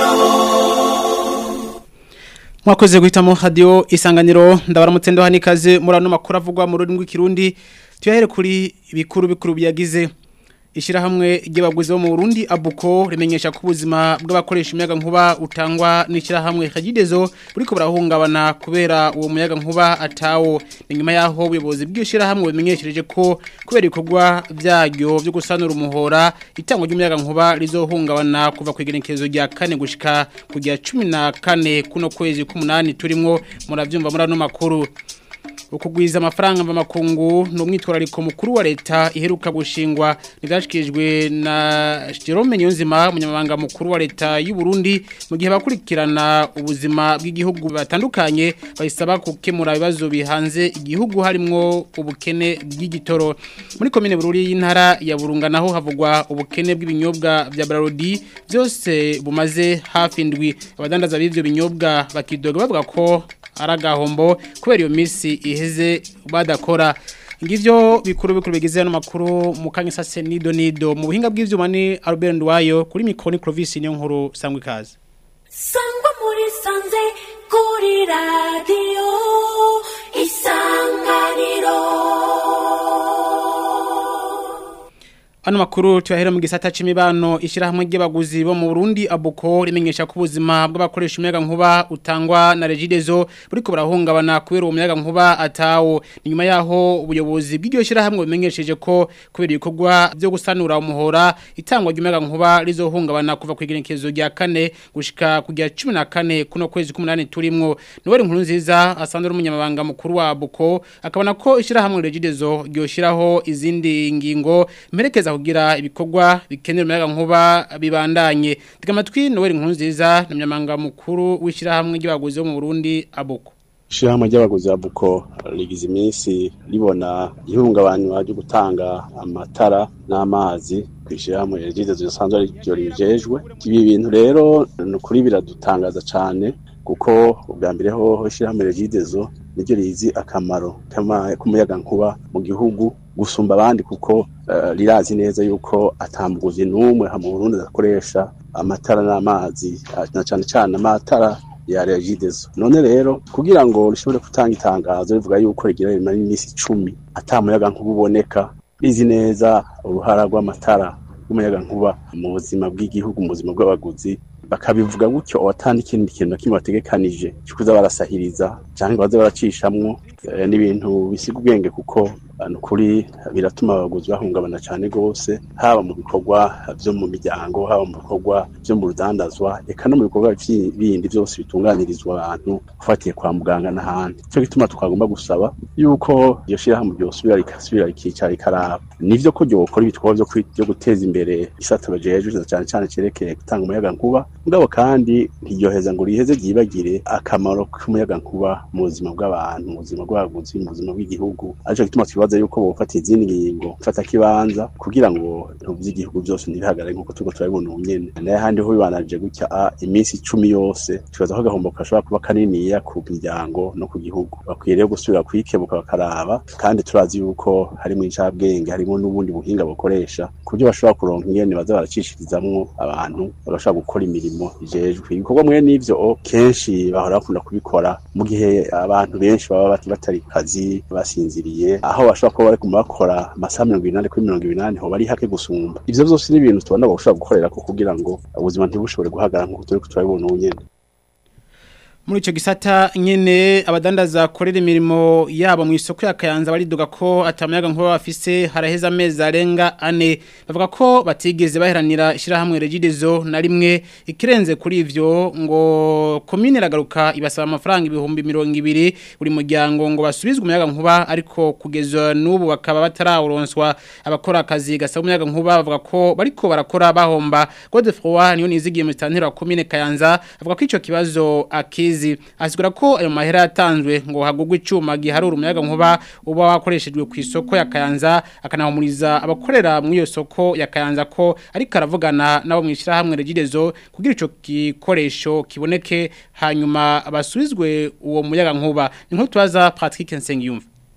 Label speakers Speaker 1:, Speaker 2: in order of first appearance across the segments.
Speaker 1: mwakoze guhitamo radio isanganiro ndabaramutse ndo hanikaze muri ano makuru avugwa mu rurimi rw'ikirundi tuyahere kuri bikuru bikuru biyagize Ishirahamwe ry'abaguzi bo mu Burundi abuko rimenyesha ko ubuzima bw'abakoresha umuyaga nkuba utangwa n'ishirahamwe Kagidezo buriko burahungabana kubera uwo muyaga nkuba atawo nyuma yaho ubuyobozi bw'ishirahamwe bimenyeshereje ko kubera ibikorwa byaryo byo gusanura umuhora itangwa ry'umuyaga nkuba rizohungabana kuva ku igenekerezo rya kane gushika kujya 14 kuno kwezi k'umunani turimo muravyumva muri ano makuru ukugwiza amafaranga mva makungu no mwitwarariko mukuru wa leta iheruka gushingwa nizashikijwe na Jerome Nyonzima umunyamabanga mukuru wa leta y'u Burundi mu gihe bakurikirana ubuzima bw'igihugu batandukanye bayisaba gukemura ibibazo bihanze igihugu harimwo ubukene bw'igitoro muri komine Bururi y'intara ya Burunga naho havugwa ubukene bw'ibinyobwa vya Brarodi byose bumaze hafi ndwi abadandaza b'ivyo binyobwa bakidoga bavuga ko aragahombo kubera iyo misi iheze badakora ngivyo bikuru bikuru bigize no makuru mukanye sase nido nido mu buhinga bw'ivyuma ni Albert Ndwayo kuri mikoni Clovis niyo nkuru sangwe kaze
Speaker 2: sangwa muri sanze kuri radio isanganiro
Speaker 1: Ano makuru tuyahera mu gisata c'imibano ishirahamwe ry'abaguzi bo mu Burundi abuko rimenyesha ko ubuzima bw'abakoresha umuyaga nkuba utangwa na Regidezo buriko burahungabana kubera uwo muyaga nkuba atawo nyuma yaho ubuyobozi bw'iryo shirahamwe bimenyesheje ko kubera ibikorwa byo gusanura umuhora itangwa ry'umuyaga nkuba rizohungabana kuva ku igenekerezo rya kane gushika kujya 14 kuno kwezi k'umunani turimwo Noel nkuru nziza asanzwe umunyamabanga mukuru wa abuko akabona ko ishirahamwe Regidezo ryoshiraho izindi ngingo merekeza kugira ibikorwa bikenera umuyaga nkuba bibandanye tega amatwi Noel Nkunziza namyamanga mukuru w'ishirahamwe ry'abaguzi bo mu Burundi abuko
Speaker 3: Ishirahamwe ry'abaguzi abuko rigize iminsi ribona ihungabanywa ryo gutanga amatara n'amazi kwishirahamwe rigize zisanzwe ryo rijejwe ibi bintu rero nukuri biradutangaza cane kuko ubwa mbere ho ishirahamwe rigidezo niryo rizi akamaro k'umuyaga nkuba mu gihugu gusumba abandi kuko uh, rirazi neza yuko atambuguzi n'umwe mu Burundi akoresha amatara n'amazi na cane cane amatara ya regidezo none rero kugira ngo rishobore gutanga itangazo rivuga yuko rigira rimara iminsi icumi atamuyaga nkuba uboneka rizi neza uruhara rw'amatara y'umuyaga nkuba mu buzima bw'igihugu mu buzima bw'abaguzi bakabivuga gutyo watandi ikindi kintu kimwe bategekanije cyo barasahiriza cyangwa baze baracishamwo n'ibintu bisiga ubwenge kuko kuri biratuma abaguzi bahungabana cyane gose haba mu bikorwa byo mu miryango haba mu bikorwa byo mu rudandazwa eka no mu bikorwa bindi byose bitunganirizwa abantu ufatiye kwa muganga n'ahandi cyo gituma twagomba gusaba yuko iyo shirahamwe ryosubira rikasubira rikicara rikaraba nivyo ko ryokora ibikorwa byo guteza imbere isata bajejwe cyane cyane cerekeye gutanga umuyaga nkuba mugabo kandi ntiryoheza ngo riheze ryibagire akamaro k'umuyaga nkuba mu buzima bw'abantu mu buzima bw'abaguzi mu buzima bw'igihugu arico gituma twibaza yuko bofata izindi ngingo mfata kibanza kugira ngo ibintu by'igihugu byose ntibihagarare nk'uko turiko turabibona ubu nyene naye handi ho bibananje gutya a iminsi icumi yose twibaza ko agahombo gashobora kuba kaniniya ku miryango no ku gihugu bakwiye rero gusubira kwikebuka bakaraba kandi turazi yuko harimo incabwenge harimo n'ubundi buhinga bukoresha ku buryo bashobora kuronka ingene baza baracishirizamwo abantu bagashobora gukora imirimo ijejwe ibikorwa mwe n'ivyo kenshi bahora bakunda kubikora mu gihe abantu benshi baba batari kazi basinziriye aho bashobora kuba bari kumakora amasaha mirongo inani kuri mirongo inani ho bari hake gusumba ivyo vyose ni ibintu tubona bashobora gukorera ko kugira ngo ubuzima ntibushobore guhagarara nk'uko turiko turabibona ubu nyene
Speaker 1: muri ico gisata nyene abadandaza korera imirimo yabo mu isoko ya Kayanza baridoga ko atamayaga nkuba bafise haraheza amezi arenga ane bavuga ko batigeze baheranira ishirahamwe Regidezo na rimwe ikirenze kuri ivyo ngo commune ragaruka ibasaba amafaranga ibihumbi 200 buri muryango ngo basubizwe umuyaga nkuba ariko kugeza n'ubu bakaba batarawuronswa abakora akazi gasaba umuyaga nkuba bavuga ko bariko barakora bahomba Godefroy niyo nizigiye mu stantero wa commune Kayanza avuga ko ico kibazo akizi asigura ko ayo mahera yatanzwe ngo hagugwe icyuma giharura umuyaga nkuba uba wakoreshejwe ku isoko ya Kayanza akanahumuriza abakorera mu iyo soko ya Kayanza ko ariko aravugana nabo mu ishyirahamwe Regidezo kugira ico gikoresho kiboneke hanyuma basubizwe uwo muyaga nkuba ni nko tubaza Patrick Nsengiyumva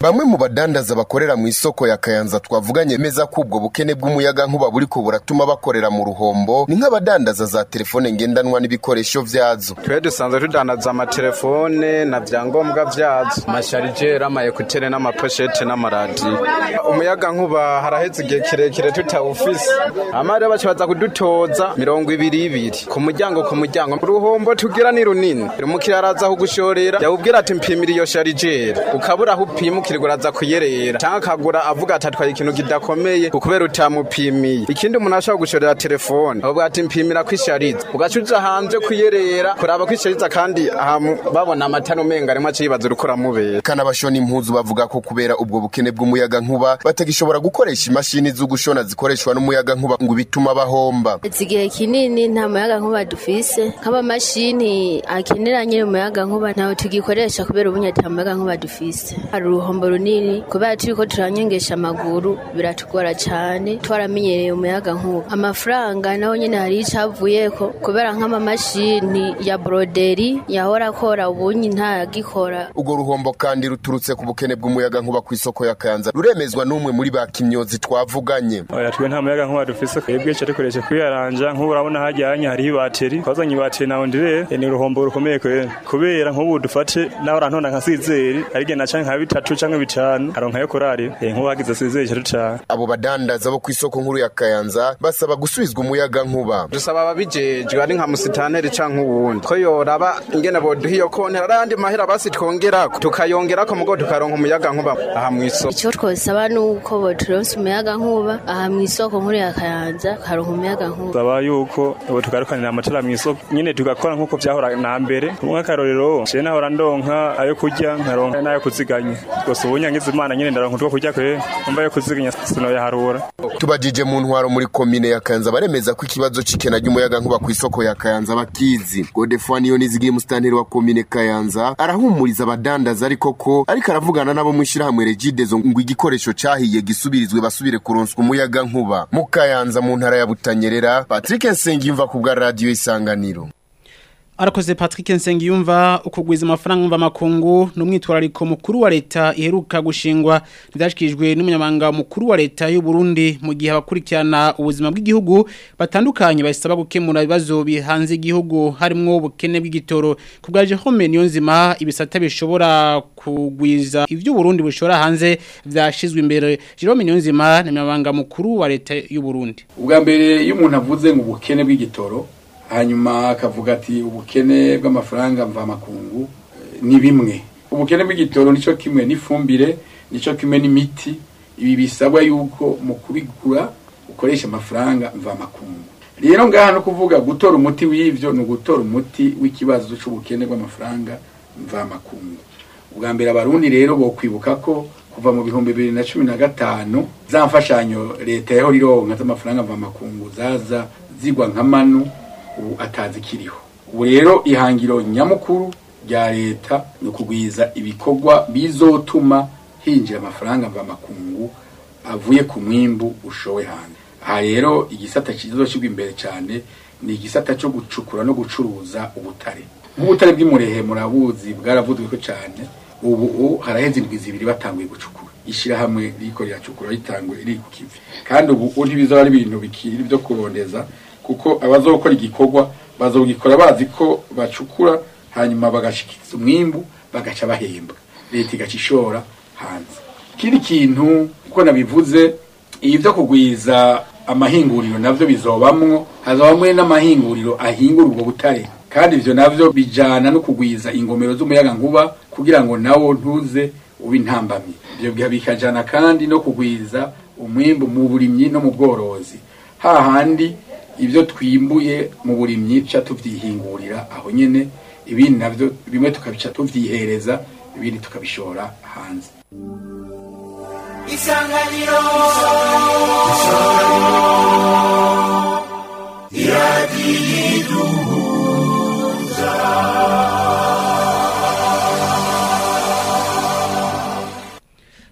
Speaker 4: bamwe mu badandaza bakorera mu isoko ya kayanza twavuganye meza ko ubwo bukene bw'umuyaga nkuba buriko buratuma bakorera mu ruhombo ni nk'abadandaza za telefone ngendanwa n'ibikoresho vyazo
Speaker 5: twe dusanzwe tudandaza amatelefone na vyangombwa vyazo amasharijeri amayekutere n'amaposhete n'amaradiyo umuyaga nkuba haraheze igihe kirekire tutawufise ama rero baca baza kudutoza mirongo ibiri ibiri ku muryango ku muryango uruhombo tugira ni runini umukiriya araza kugushorera yawubwira ati mpimira iyo sharijeri ukabura aho upima ukirirwa uraza kuyerera cyangwa akagura avuga ati atwaye ikintu kidakomeye kubera utamupimiye ikindi umuntu ashobora gushorera telefone avuga ati mpimira ko ishariza ugaca uja hanze kuyerera kuraba ko ishariza kandi aha mu- babona amatara umenga arimo aca yibaza uriko uramubera
Speaker 4: kana bashona impuzu bavuga ko kubera ubwo bukene bw'umuyaga nkuba batagishobora gukoresha imashini zo gushona zikoreshwa n'umuyaga nkuba ngo bituma bahomba
Speaker 6: Izi igihe kinini nta muyaga nkuba dufise nk'amamashini akenera nyine umuyaga nkuba ntawe tugikoresha kubera ubunya ata muyaga nkuba dufise hari uruhombo runini kubera turiko turanyengesha amaguru biratugora cane twaramenyereye umuyaga nkuba amafaranga naho nyine hari icavuyeko kubera nk'amamashini ya broderi yahora akora ubunyi ntagikora
Speaker 4: urwo ruhombo kandi ruturutse ku bukene bw'umuyaga nkuba ku isoko ya kayanza ruremezwa n'umwe muri ba kimyozi twavuganye
Speaker 7: oya twe nta muyaga nkuba dufise twebwe ca dukoresha kwiyaranja nk'ubu urabona hajyanye hariho ibateri twazanye ibateri nawe ndire ni uruhombo rukomeye kwera kubera nk'ubu dufate nawe urantonda nka sizeri arige naca nka bitatu canke bitanu aronkayo korari Eh, nk'ubu hagize sizeri ca ducana
Speaker 4: abo badandaza bo ku isoko nkuru ya kayanza basaba gusubizwa umuyaga nkuba
Speaker 5: dusaba ababijejwe ari nka musitanteri canke uwundi ko yoraba ingene boduha iyo konti hari ayandi mahera basi twongerako tukayongerako mugo tukaronka umuyaga nkuba aha mw'isoko
Speaker 6: icyo twosaba ni uko boturonse umuyaga nkuba aha mu isoko nkuru ya kayanza karonka umuyaga nkuba
Speaker 7: saba yuko ubu tugarukanira amatara mw'isoko nyene tugakora nk'uko vyahora na mbere nk'akarorero je nahora ndonka ayo kurya nkaronka n'ayo kuziganya gusa ubu nyangiza imana nyene ndaronka utwo kurya kwe umva ayo kuziganya sinoyaharura
Speaker 4: tubajije mu ntwaro muri komine ya kayanza baremeza ko ikibazo c'ikena ry'umuyaga nkuba ku isoko ya kayanza bakizi godefani yo nizigiye musitanteri wa komine kayanza arahumuriza abadandaza ariko ko ariko aravugana nabo mu ishyirahamwe regidezo ngo igikoresho cahiye gisubirizwe basubire kuronswa umuyaga nkuba mu kayanza mu ntara ya butanyerera patrick nsengiyumva ku bwa radiyo isanganiro
Speaker 1: Arakoze Patrick Nsengiyumva ukugwiza amafaranga mva makungu numwitwarariko mukuru wa leta iheruka gushingwa ndashikijwe n'umunyamanga mukuru wa leta y'u Burundi mu gihe abakurikirana ubuzima bw'igihugu batandukanye basaba gukemura ibibazo bihanze igihugu harimo ubukene bw'igitoro kubgaje home niyo nzima ibisata bishobora kugwiza ivyo Burundi bushora hanze vyashizwe imbere Jerome niyo nzima ni umunyamanga mukuru wa leta y'u Burundi
Speaker 8: ubwa mbere iyo umuntu avuze ngo ubukene bw'igitoro hanyuma akavuga ati ubukene bw'amafaranga mvamakungu eh, ni bimwe ubukene bw'igitoro nicyo kimwe n'ifumbire nicyo kimwe n'imiti ibi bisabwa yuko mu kubigura ukoresha amafaranga mvamakungu rero ngaha no kuvuga gutora umuti w'ivyo ni ugutora umuti w'ikibazo c'ubukene bw'amafaranga mvamakungu ubwa mbere abarundi rero bokwibuka ko kuva mu bihumbi bibiri na cumi na gatanu za mfashanyo leta yaho rironka z'amafaranga mvamakungu zaza zigwa nka manu ubu atazikiriho ubu rero ihangiro nyamukuru rya leta ni ukugwiza ibikorwa bizotuma hinjira amafaranga mvamakungu avuye ku mwimbu ushowe hanze aha rero igisata kizoshyirwa imbere cyane ni igisata cyo gucukura no gucuruza ubutare nk'ubutare bw'imurehe murabuzi bwaravuzwe ko cyane ubu ubu haraheze indwi zibiri batanguye gucukura ishyirahamwe riko riracukura ritanguye riri ku kivi kandi ubu ubu ntibizaba ari ibintu bikiri byo kurondeza kuko abazokora igikorwa bazogikora bazi ko bacukura hanyuma bagashikiriza umwimbu bagaca bahembwa leta igaca ishora hanze ikindi kintu uko nabivuze ibi byo kugwiza amahinguriro navyo bizobamwo hazobamwe n'amahinguriro ahingura ubwo butare kandi ivyo navyo bijana no kugwiza ingomero z'umuyaga nkuba kugira ngo nawo ntuze ube intambamyi ivyo bikajana kandi no kugwiza umwimbu mu burimyi no mu bworozi hahandi ibyo twimbuye mu burimyi tuca tuvyihingurira aho nyene ibindi navyo bimwe tukabica tuvyihereza ibindi tukabishora hanze
Speaker 2: isanganiro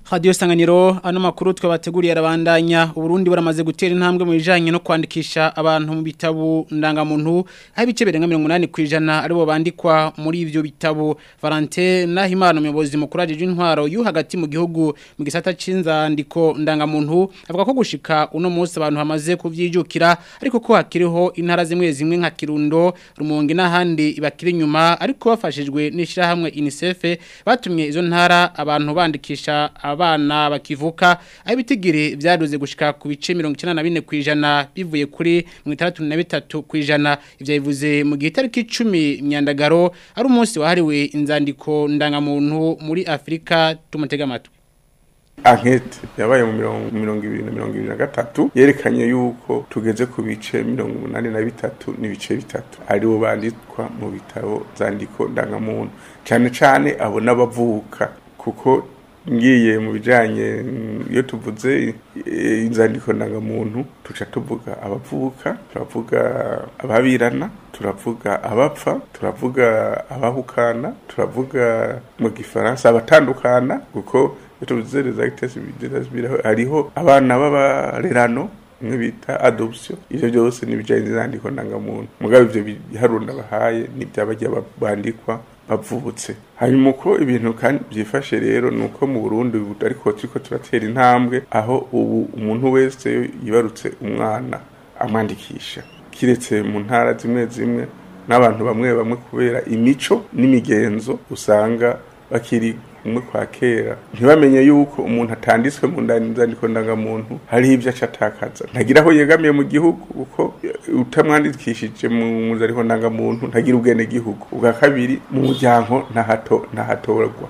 Speaker 1: Radio Sanganiro ano makuru twabateguriye arabandanya Uburundi buramaze gutera intambwe mu bijanye no kwandikisha abantu mu bitabo ndangamuntu aho ibice birenga 80 kwijana aribo bandikwa muri ivyo bitabo Valentin Nahimana umuyobozi mukuru ajeje intwaro yu hagati mu gihugu mu gisata cinzandiko ndangamuntu avuga ko gushika uno munsi abantu hamaze kuvyijukira ariko ko hakiriho intara zimwe zimwe nka Kirundo Rumonge n'ahandi bakiri inyuma ariko bafashijwe n'ishira hamwe UNICEF batumye izo ntara abantu bandikisha abana bakivuka aho ibitigiri byaduze gushika ku bice 94 kwijana bivuye kuri 63 kwijana ivyo bivuze mu gihe tariki 10 myandagaro ari umunsi wahariwe inzandiko ndangamuntu muri Afrika tumutega amatwi
Speaker 9: ankete yabaye mu mirongo mirongo ibiri na mirongo ibiri na gatatu yerekanye yuko tugeze ku bice mirongo umunani na bitatu n'ibice bitatu aribo bandikwa mu bitabo zandiko ndangamuntu cyane cyane abo n'abavuka kuko ngiye mu bijanye iyo tuvuze eh, inzandiko ndangamuntu tuca tuvuga abavuka turavuga ababirana turavuga abapfa turavuga abahukana turavuga mu gifaransa abatandukana kuko iyo tuvuze les actes civils hariho abana b'abarerano imwe bita adoption ivyo byose ni bijanye n'inzandiko ndangamuntu mugabo ivyo biharuro ndabahaye ni by'abajya bandikwa bavutse hanyuma uko ibintu kandi byifashe rero ni uko mu burundi ubu ariko turiko turatera intambwe aho ubu umuntu wese yibarutse umwana amwandikisha kiretse mu ntara zimwe zimwe n'abantu bamwe bamwe kubera imico n'imigenzo usanga bakiri umwe kwa kera ntibamenye yuko umuntu atanditswe mu nzandiko ndangamuntu hariho ibyo aca atakaza ntagira aho yegamiye mu gihugu kuko utamwandikishije mu nzandiko ndangamuntu ntagira ubwene gihugu ubwa kabiri mu muryango ntahato ntahatorwa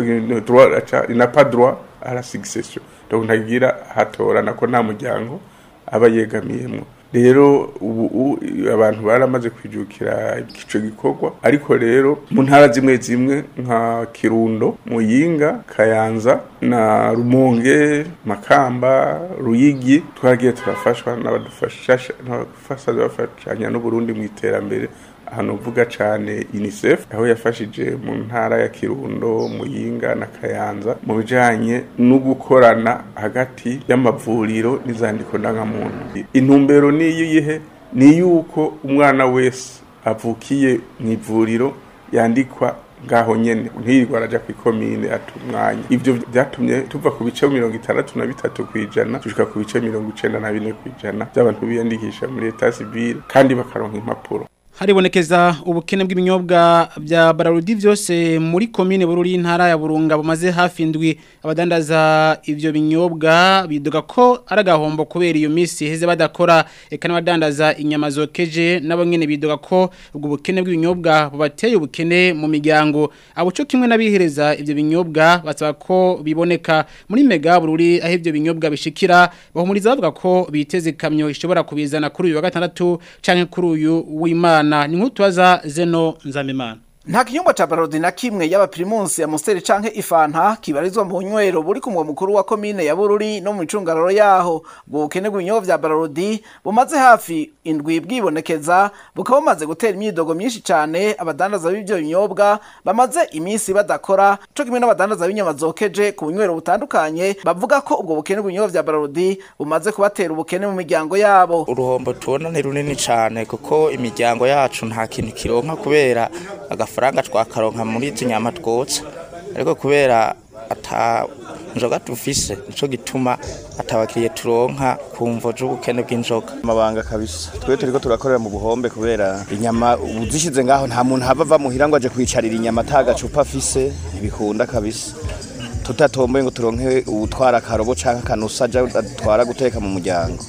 Speaker 9: na pas droit à la succession donc ntagira hatora nako nta muryango aba yegamiyemo rero ubu abantu baramaze kwijukira ico gikorwa ariko rero mu ntara zimwe zimwe nka Kirundo Muyinga Kayanza na Rumonge Makamba Ruyigi twagiye turafashwa n'abadufasha n'abafasha bafashanya n'u Burundi mu iterambere ahantu uvuga cyane UNICEF aho yafashije mu ntara ya Kirundo Muyinga na Kayanza mu bijanye no gukorana hagati y'amavuriro n'izandiko ndangamuntu intumbero niyo yihe ni yuko umwana wese avukiye mu ivuriro yandikwa ngaho nyene ntirirwa araja ku ikomine atumwanya ivyo vyatumye tuva ku bice mirongo itandatu na bitatu kwijana tushika ku bice mirongo icenda na bine kwijana by'abantu biyandikisha muri etat civile kandi bakaronka impapuro
Speaker 1: haribonekeza ubukene bw'ibinyobwa bya bararudi byose muri komine bururi intara ya burunga bumaze hafi indwi abadandaza ivyo binyobwa biduga ko ari agahombo kubera iyo minsi heze badakora eka n'abadandaza inyama zokeje nabo nyene biduga ko ubwo bukene bw'ibinyobwa bubateye ubukene mu miryango abo cyo kimwe n'abihereza ivyo binyobwa basaba ko biboneka muri mega bururi aho ivyo binyobwa bishikira bahumuriza bavuga ko biteze kamyo ishobora kubizana kuri uyu wa gatandatu canke kuri uyu w'Imana ni nk'utubaza zeno nzamimana
Speaker 10: nta kinyobwa ca barodi na kimwe yaba primus ya musteri canke ifanta kibarizwa mu nywero buri ku mugwa mukuru wa komine ya bururi no mu icungararo yaho ubwo bukene bw'ibinyobwa vya barodi bumaze hafi indwi bwibonekeza bukaba bumaze gutera imyidogo myinshi cane abadandaza b'ivyo binyobwa bamaze iminsi badakora co kimwe n'abadandaza b'inyama zokeje ku bunywero butandukanye bavuga ko ubwo bukene bw'ibinyobwa vya barodi bumaze kubatera ubukene mu miryango yabo
Speaker 11: uruhombo tubona ni runini cane kuko imiryango yacu nta kintu kironka kubera agafaranga twakaronka muri izi nyama twotsa ariko kubera ata njoga tufise nico gituma atabakiriye turonka ku mvo z'ubukene bw'injoga
Speaker 12: amabanga kabisa twe turiko turakorera mu buhombe kubera inyama uzishize ngaho nta muntu hava ava muhira ngo aje kwicarira inyama atagacupa afise ntibikunda kabisa tutatomboye ngo turonke uwutwara akarobo canke akanusa aja atwara guteka mu muryango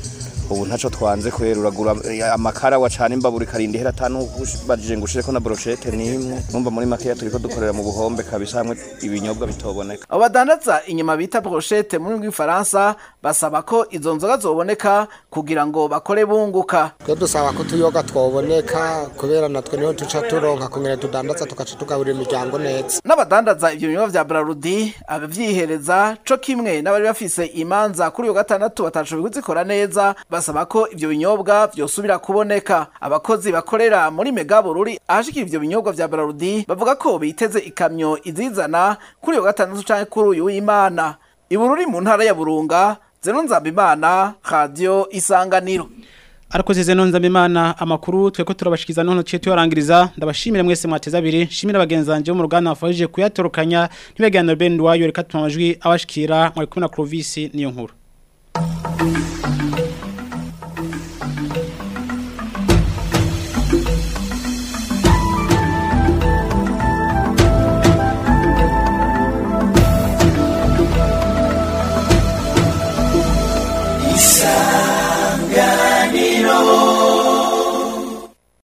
Speaker 12: ubu ntaco twanze kwera uragura amakara wacana imbabura ikarinda ihera atanu bajije ngo ushireko na brochette nimwe numva muri makeya turiko dukorera mu buhombe kabisa hamwe ibinyobwa bitoboneka
Speaker 10: abo badandaza inyama bita brochette muri rw'ifaransa basaba ko izo nzoga zoboneka kugira ngo bakore bunguka
Speaker 13: twe dusaba ko tuyoga twoboneka kubera natwe niho tuca turonka kungene tudandaza tugaca tugaburira imiryango neza
Speaker 10: n'abadandaza ivyo binyobwa vya brarudi abavyihereza co kimwe n'abari bafise imanza kuri uyo gatandatu batashoboye kuzikora neza basaba ko ivyo binyobwa vyosubira kuboneka abakozi bakorera muri mega bururi ahashikira ivyo binyobwa vya brarudi bavuga ko biteze ikamyo izizana kuri uyo gatandatu canke kuri uyu w'imana ibururi mu ntara ya burunga zeno nzambimana radio isanganiro
Speaker 1: Arakoze zeno nzambimana amakuru tweko turabashikiza none cyo tuyarangiriza ndabashimira mwese mwateza abiri shimira bagenzanje mu ruganda afajije kuyatorokanya ntibeganira Ben wayo reka tumamajwi abashikira mwari kumwe na Clovis niyo nkuru